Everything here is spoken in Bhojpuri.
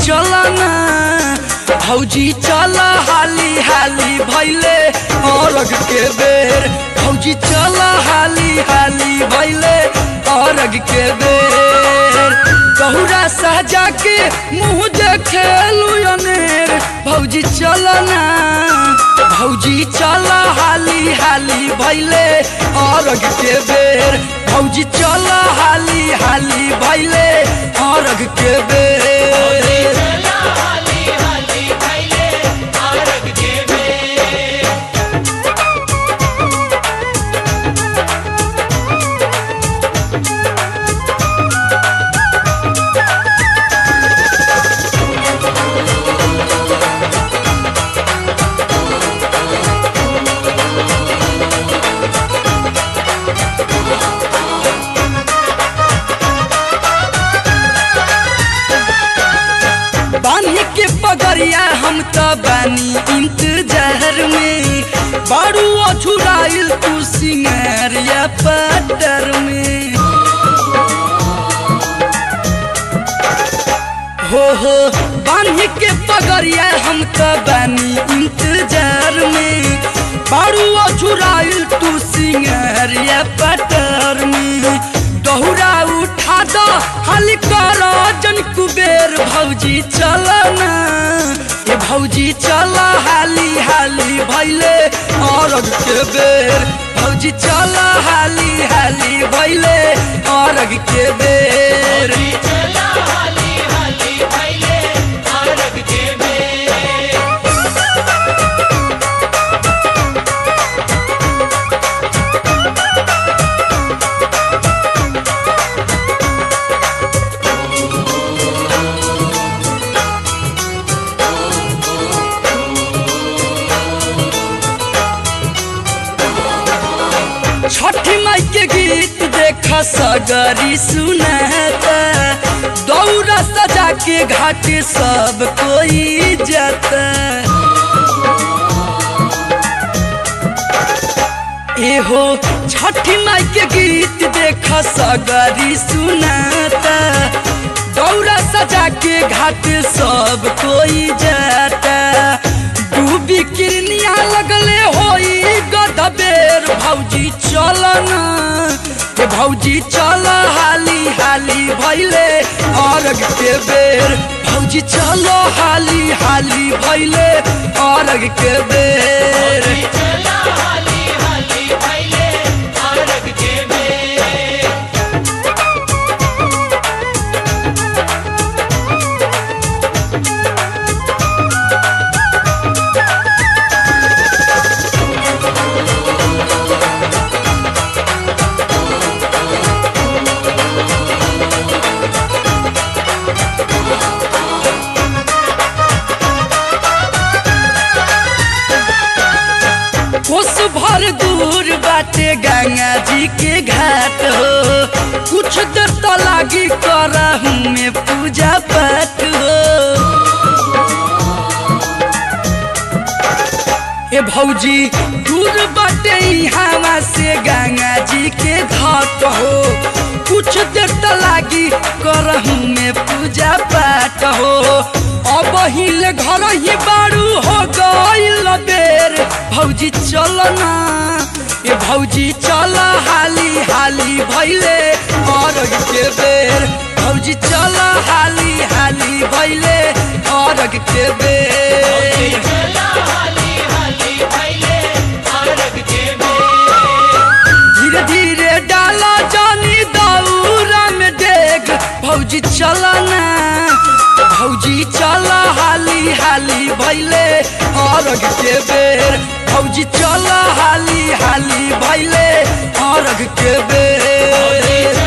चल ना भौजी चल हाली हाली भैले अरग के बेर भौजी चल हाली हाली भैले अरग के बेर गहुरा सहजा के मुँह देखे अनेर भौजी चल ना भौजी चल हाली हाली भैले अरग के बेर भौजी चल हाली हाली भैले अरग के बेर बानी के पगरिया हम तो बानी इंतजार में बारू अछुराइल तू सिंगारिया पटर में हो हो बानी के पगरिया हम तो बानी इंतजार में बारू अछुराइल तू सिंगारिया पटर में दहुरा उठा दो हाली कर जन कुबेर भौजी चल ना ये भौजी चल हाली हाली भैले अरग के बेर भौजी चल हाली हाली भैले अरग के बेर छठी माई के गीत देख सगरी सुनाता दौरा सजा के घाट सब कोई जाता एहो छठी माई के गीत देख सगरी सुनाता दौरा सजा के घाट सब कोई जाता डूबी किरनिया लगले होई गदबेर भौजी चल ना ए भौजी चल हाली हाली भैले अरग के बेर भौजी चल हाली हाली भैले अरग के बेर कोस भर दूर बाटे गंगा जी के घाट हो कुछ देर तो लागी करहू में पूजा पाठ हो ए भौजी दूर बाटे हवा से गंगा जी के घाट हो कुछ देर तो लागी करहू में पूजा पाठ हो अब हिले घर ही बारू हो गईल बेर भौजी चल ना ए भौजी चल हाली हाली भैले अरग के बेर भौजी चल हाली हाली भैले अरग के बेर धीरे धीरे डाला जानी दौरा में देख भौजी चल ना भौजी चल हाली हाली भैले अरग के बेर भौजी चल हाली हाली भैले अरग के बेर